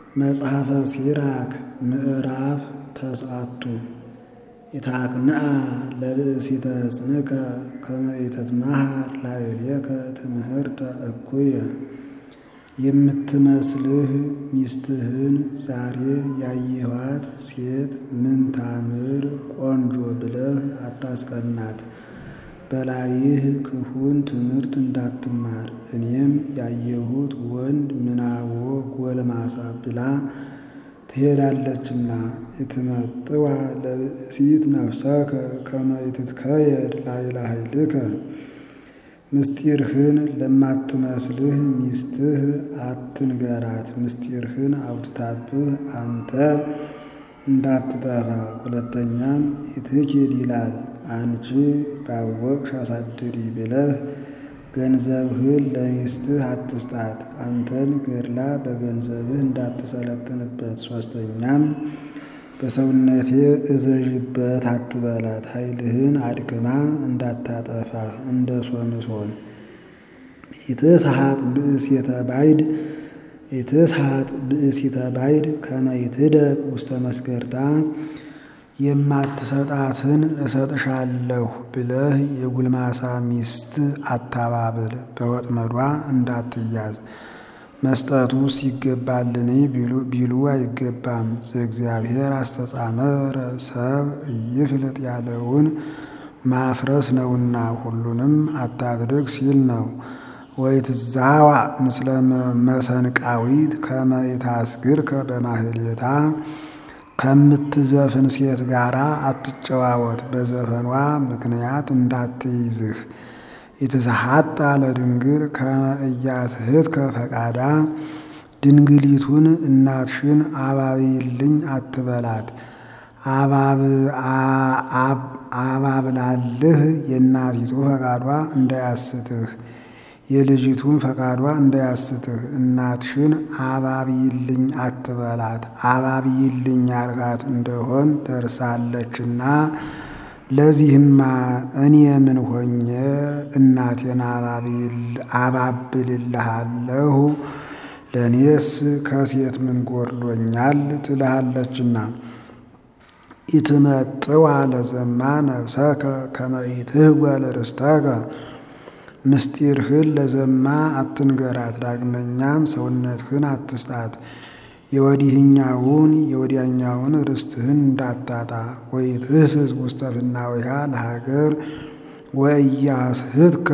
መጽሐፈ ሲራክ ምዕራፍ ተስዓቱ ይትሐቅንአ ለብእሲተ ጽንከ ከመ ኢትትመሃር ላዕሌከ ትምህርተ እኩየ የምትመስልህ ሚስትህን ዛሬ ያየኋት ሴት ምንታምር ቆንጆ ብለህ አታስቀናት። በላይህ ክፉን ትምህርት እንዳትማር እኔም ያየሁት ወንድ ምናቦ ጎልማሳ ብላ ትሄዳለችና። ኢትመጥዋ ለብእሲት ነፍሰከ ከመ ኢትትከየድ ላዕለ ኃይልከ ምስጢርህን ለማትመስልህ ሚስትህ አትንገራት። ምስጢርህን አውጥታብህ አንተ እንዳትጠፋ። ሁለተኛም ኢትኪድ ይላል አንቺ ባወቅሽ አሳድሪ ብለህ ገንዘብህን ለሚስትህ አትስጣት። አንተን ገድላ በገንዘብህ እንዳትሰለጥንበት። ሦስተኛም በሰውነቴ እዘዥበት አትበላት። ኃይልህን አድክማ እንዳታጠፋህ እንደ ሶምሶን። ኢትስሐቅ ብእሲተ ባዕድ ኢትስሐቅ ብእሲተ ባዕድ ከመ ይትደቅ ውስተ መስገርታ የማትሰጣትን እሰጥሻለሁ ብለህ የጉልማሳ ሚስት አታባብል፣ በወጥመዷ እንዳትያዝ። መስጠቱስ ይገባልን ቢሉ አይገባም። ዘእግዚአብሔር አስተጻመረ ሰብ ኢይፍልጥ ያለውን ማፍረስ ነውና ሁሉንም አታድርግ ሲል ነው። ወኢትዛዋዕ ምስለ መሰንቃዊት ከመ ኢታስግርከ በማህሌታ ከምትዘፍን ሴት ጋር አትጨዋወት፣ በዘፈኗ ምክንያት እንዳትይዝህ። ኢትስሐጣ ለድንግል ከመ ኢያትህትከ ፈቃዳ ድንግሊቱን እናትሽን አባቢልኝ አትበላት። አባብላልህ የእናቲቱ ፈቃዷ እንዳያስትህ የልጅቱን ፈቃዷ እንዳያስትህ። እናትሽን አባቢልኝ አትበላት። አባቢልኝ ያልካት እንደሆን ደርሳለችና ለዚህማ እኔ ምን ሆኜ እናቴን አባብልልሃለሁ? ለእኔስ ከሴት ምን ጎድሎኛል? ትልሃለችና። ኢትመጥዋ ለዘማ ነፍሰከ ከመ ኢትህጓል ርስተከ ምስጢርህን ለዘማ አትንገራት። ዳግመኛም ሰውነትህን አትስጣት። የወዲህኛውን የወዲያኛውን ርስትህን እንዳታጣ። ወኢትህስስ ውስተ ፍናዊሃ ለሀገር ወኢያስሕትከ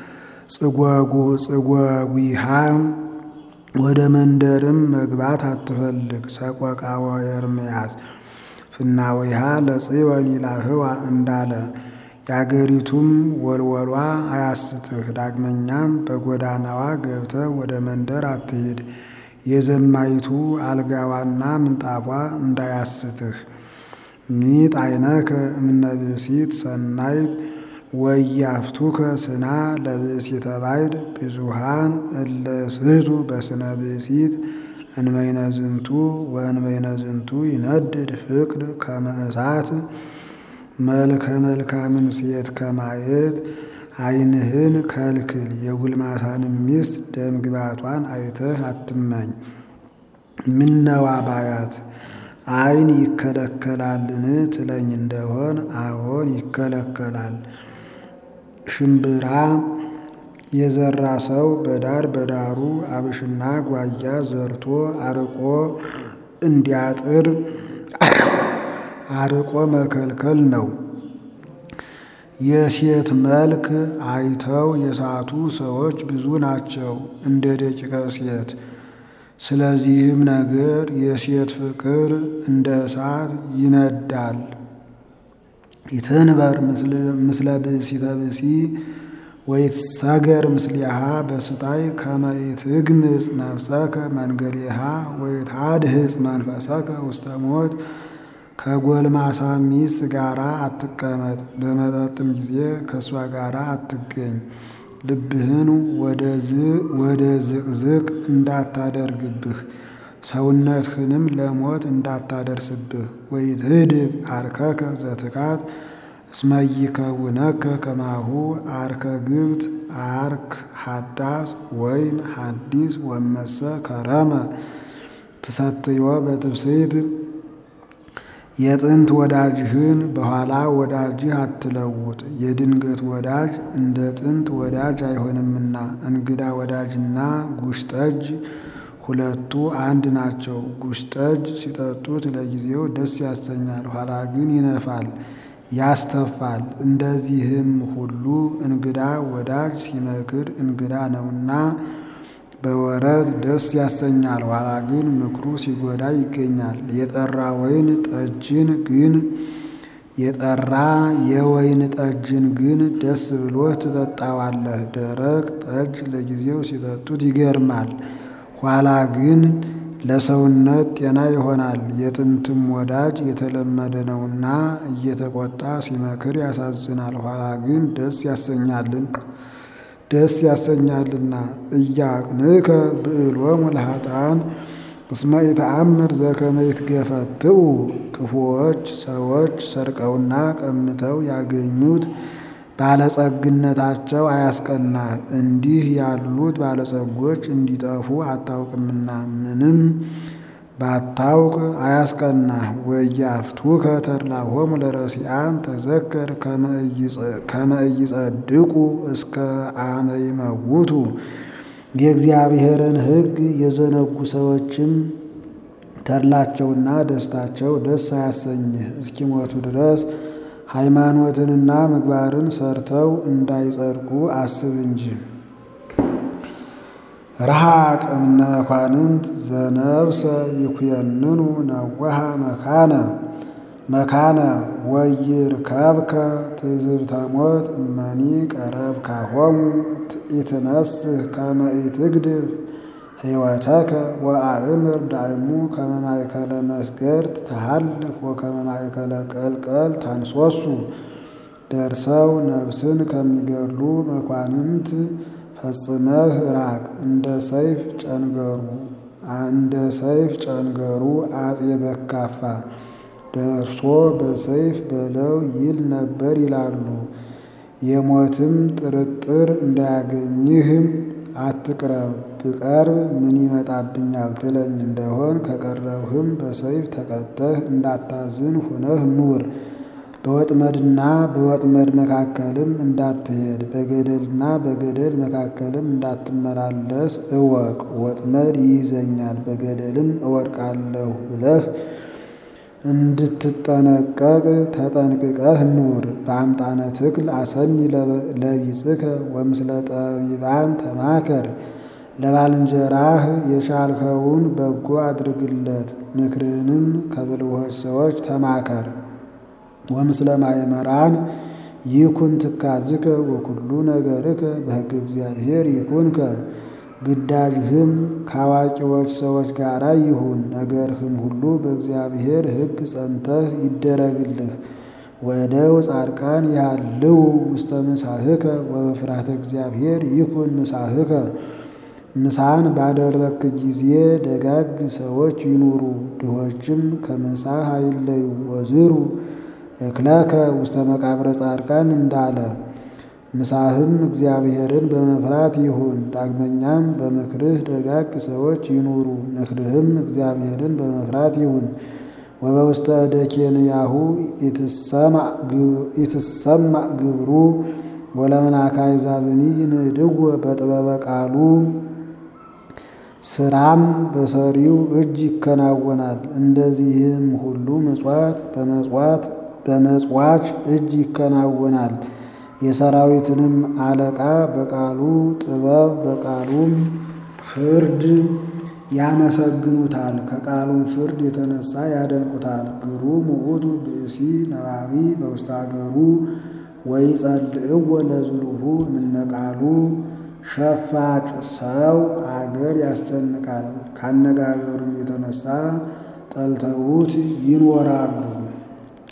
ጽጓጉሃ ወደ መንደርም መግባት አትፈልግ። ሰቆቃወ ኤርምያስ ፍናዊሃ ለጽዮን ይላህዋ እንዳለ የአገሪቱም ወልወሏ አያስትህ። ዳግመኛም በጎዳናዋ ገብተህ ወደ መንደር አትሂድ። የዘማይቱ አልጋዋና ምንጣፏ እንዳያስትህ። ሚጥ ዓይነከ እምነ ብእሲት ሰናይት ወያፍቱከ ስና ለብእሲተ ባዕድ ብዙሃን እለ ስሕቱ በስነ ብእሲት እንበይነ ዝንቱ ወእንበይነ ዝንቱ ይነድድ ፍቅር ከመ እሳት መልከ መልካምን ሴት ከማየት ዓይንህን ከልክል። የጉልማሳንም ሚስት ደምግባቷን አይተህ አትመኝ። ምነዋ ባያት ዓይን ይከለከላልን ትለኝ እንደሆን አዎን ይከለከላል። ሽምብራ የዘራ ሰው በዳር በዳሩ አብሽና ጓያ ዘርቶ አርቆ እንዲያጥር አርቆ መከልከል ነው። የሴት መልክ አይተው የሳቱ ሰዎች ብዙ ናቸው እንደ ደቂቀ ሴት። ስለዚህም ነገር የሴት ፍቅር እንደ እሳት ይነዳል። ኢትንበር ምስለ ብእሲተ ብእሲ ወይትሰገር ምስሊሃ በስታይ ከመ ኢትግምጽ ነፍሰከ መንገሌሃ ወይታድህጽ መንፈሰከ ውስተ ሞት ከጎልማሳ ሚስት ጋር አትቀመጥ፣ በመጠጥም ጊዜ ከእሷ ጋር አትገኝ። ልብህን ወደ ዝቅዝቅ እንዳታደርግብህ፣ ሰውነትህንም ለሞት እንዳታደርስብህ። ወይትህድግ አርከከ ዘትካት እስመ ይከውነከ ከማሁ አርከ ግብት አርክ ሀዳስ ወይን ሀዲስ ወመሰ ከረመ ትሰትዮ በትብስት የጥንት ወዳጅህን በኋላ ወዳጅህ አትለውጥ። የድንገት ወዳጅ እንደ ጥንት ወዳጅ አይሆንምና እንግዳ ወዳጅና ጉሽ ጠጅ ሁለቱ አንድ ናቸው። ጉሽ ጠጅ ሲጠጡት ለጊዜው ደስ ያሰኛል፣ ኋላ ግን ይነፋል፣ ያስተፋል። እንደዚህም ሁሉ እንግዳ ወዳጅ ሲመክር እንግዳ ነውና በወረት ደስ ያሰኛል፣ ኋላ ግን ምክሩ ሲጎዳ ይገኛል። የጠራ ወይን ጠጅን ግን የጠራ የወይን ጠጅን ግን ደስ ብሎህ ትጠጣዋለህ። ደረቅ ጠጅ ለጊዜው ሲጠጡት ይገርማል፣ ኋላ ግን ለሰውነት ጤና ይሆናል። የጥንትም ወዳጅ የተለመደ ነውና እየተቆጣ ሲመክር ያሳዝናል፣ ኋላ ግን ደስ ያሰኛልን ደስ ያሰኛልና። እያቅንከ ብዕሎሙ ለኃጥኣን እስመ ኢተአምር ዘከመ ይትገፈትኡ ክፉዎች ሰዎች ሰርቀውና ቀምተው ያገኙት ባለጸግነታቸው አያስቀናህ። እንዲህ ያሉት ባለጸጎች እንዲጠፉ አታውቅምና ምንም ባታውቅ አያስቀናህ። ወኢያፍቱከ ተድላሆሙ ለረሲዓን ተዘከር ከመ ኢጸድቁ እስከ አመ ይመውቱ። የእግዚአብሔርን ሕግ የዘነጉ ሰዎችም ተድላቸውና ደስታቸው ደስ አያሰኝህ እስኪሞቱ ድረስ ሃይማኖትንና ምግባርን ሰርተው እንዳይጸድቁ አስብ እንጂ። ረሃቅ እምነ መኳንንት ዘነብሰ ይኩየንኑ ነወሃ መካነ መካነ ወይርከብከ ትዝብተ ሞት እመኒ ቀረብካሆሙ ኢትነስህ ከመ ኢትግድፍ ሕይወተከ ወአእምር ዳእሙ ከመ ማእከለ መስገድ ተሃልፍ ወከመ ማእከለ ቀልቀል ታንሶሱ። ደርሰው ነፍስን ከሚገድሉ መኳንንት ፈጽመህ ራቅ። እንደ ሰይፍ ጨንገሩ እንደ ሰይፍ ጨንገሩ አፄ በካፋ ደርሶ በሰይፍ በለው ይል ነበር ይላሉ። የሞትም ጥርጥር እንዳያገኝህም አትቅረብ። ብቀርብ ምን ይመጣብኛል ትለኝ እንደሆን ከቀረብህም በሰይፍ ተቀተህ እንዳታዝን ሁነህ ኑር። በወጥመድና በወጥመድ መካከልም እንዳትሄድ በገደልና በገደል መካከልም እንዳትመላለስ እወቅ። ወጥመድ ይይዘኛል በገደልም እወድቃለሁ ብለህ እንድትጠነቀቅ ተጠንቅቀህ ኑር። በአምጣነ ትክል አሰኒ ለቢጽከ ወምስለ ጠቢባን ተማከር። ለባልንጀራህ የቻልከውን በጎ አድርግለት፣ ምክርህንም ከብልሆች ሰዎች ተማከር። ወምስለ ማእመራን ይኩን ትካዝከ ወኩሉ ነገርከ በሕገ እግዚአብሔር ይኩንከ። ግዳጅህም ከአዋቂዎች ሰዎች ጋር ይሁን፣ ነገርህም ሁሉ በእግዚአብሔር ሕግ ጸንተህ ይደረግልህ። ወእደው ጻድቃን ያህልው ውስተ ምሳህከ ወበፍርሃተ እግዚአብሔር ይኩን ምሳህከ። ምሳን ባደረግክ ጊዜ ደጋግ ሰዎች ይኑሩ፣ ድሆችም ከምሳህ አይለዩ። ወዝሩ እክለከ ውስተ መቃብረ ጻድቃን እንዳለ ምሳህም እግዚአብሔርን በመፍራት ይሁን። ዳግመኛም በምክርህ ደጋግ ሰዎች ይኑሩ፣ ምክርህም እግዚአብሔርን በመፍራት ይሁን። ወበውስተ እደ ኬንያሁ ኢትሰማዕ ግብሩ ወለመናካይ ዛብኒ ይንድዎ በጥበበ ቃሉ። ስራም በሰሪው እጅ ይከናወናል። እንደዚህም ሁሉ ምጽዋት በመጽዋት በመጽዋች እጅ ይከናወናል። የሰራዊትንም አለቃ በቃሉ ጥበብ በቃሉም ፍርድ ያመሰግኑታል። ከቃሉም ፍርድ የተነሳ ያደንቁታል። ግሩም ውእቱ ብእሲ ነባቢ በውስተ አገሩ ወይጸልእዎ ለዝሉሁ እምነ ቃሉ። ሸፋጭ ሰው አገር ያስጨንቃል፣ ካነጋገሩም የተነሳ ጠልተውት ይኖራሉ።